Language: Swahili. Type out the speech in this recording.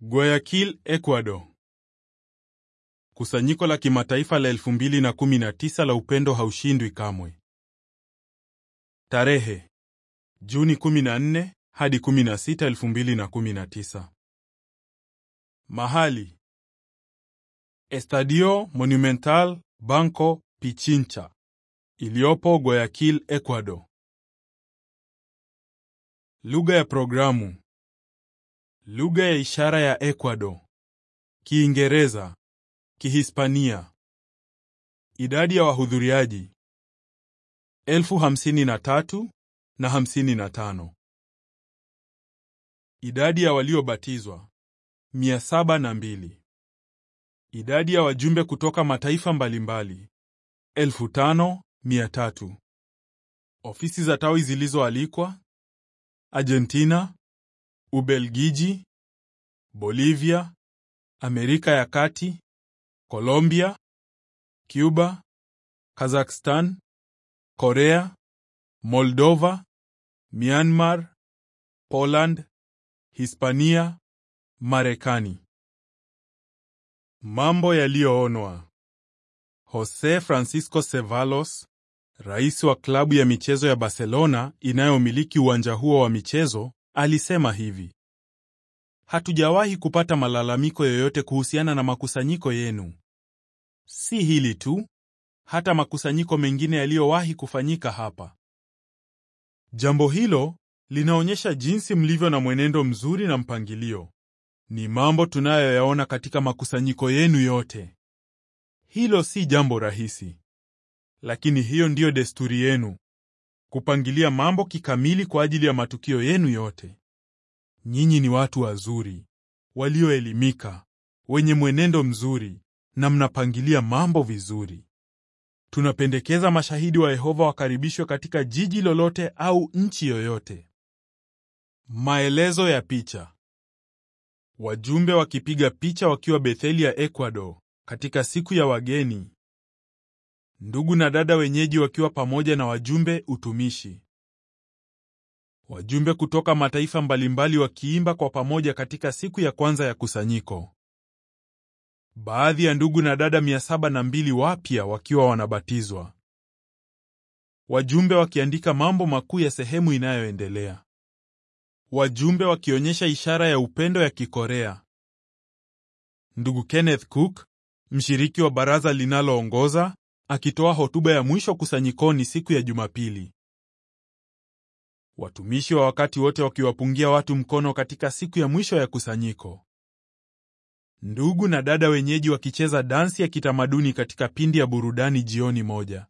Guayaquil, Ecuador. Kusanyiko la kimataifa la 2019 la upendo haushindwi kamwe. Tarehe Juni 14 hadi 16, 2019. Mahali Estadio Monumental Banco Pichincha iliyopo Guayaquil, Ecuador. Lugha ya programu Lugha ya ishara ya Ecuador: Kiingereza, Kihispania. Idadi ya wahudhuriaji: elfu hamsini na tatu na hamsini na tano. Idadi ya waliobatizwa: mia saba na mbili. Idadi ya wajumbe kutoka mataifa mbalimbali: elfu tano mia tatu. Ofisi za tawi zilizoalikwa: Argentina, Ubelgiji, Bolivia, Amerika ya Kati, Colombia, Cuba, Kazakhstan, Korea, Moldova, Myanmar, Poland, Hispania, Marekani. Mambo yaliyoonwa. Jose Francisco Ceballos, rais wa klabu ya michezo ya Barcelona inayomiliki uwanja huo wa michezo, alisema hivi: Hatujawahi kupata malalamiko yoyote kuhusiana na makusanyiko yenu. Si hili tu, hata makusanyiko mengine yaliyowahi kufanyika hapa. Jambo hilo linaonyesha jinsi mlivyo na mwenendo mzuri na mpangilio. Ni mambo tunayoyaona katika makusanyiko yenu yote. Hilo si jambo rahisi, lakini hiyo ndiyo desturi yenu, kupangilia mambo kikamili kwa ajili ya matukio yenu yote. Nyinyi ni watu wazuri, walioelimika, wenye mwenendo mzuri na mnapangilia mambo vizuri. Tunapendekeza mashahidi wa Yehova wakaribishwe katika jiji lolote au nchi yoyote. Maelezo ya picha. Wajumbe wakipiga picha wakiwa Betheli ya Ecuador katika siku ya wageni. Ndugu na dada wenyeji wakiwa pamoja na wajumbe utumishi. Wajumbe kutoka mataifa mbalimbali wakiimba kwa pamoja katika siku ya kwanza ya kusanyiko. Baadhi ya ndugu na dada 702 wapya wakiwa wanabatizwa. Wajumbe wakiandika mambo makuu ya sehemu inayoendelea. Wajumbe wakionyesha ishara ya upendo ya Kikorea. Ndugu Kenneth Cook, mshiriki wa baraza linaloongoza, akitoa hotuba ya mwisho kusanyikoni siku ya Jumapili. Watumishi wa wakati wote wakiwapungia watu mkono katika siku ya mwisho ya kusanyiko. Ndugu na dada wenyeji wakicheza dansi ya kitamaduni katika pindi ya burudani jioni moja.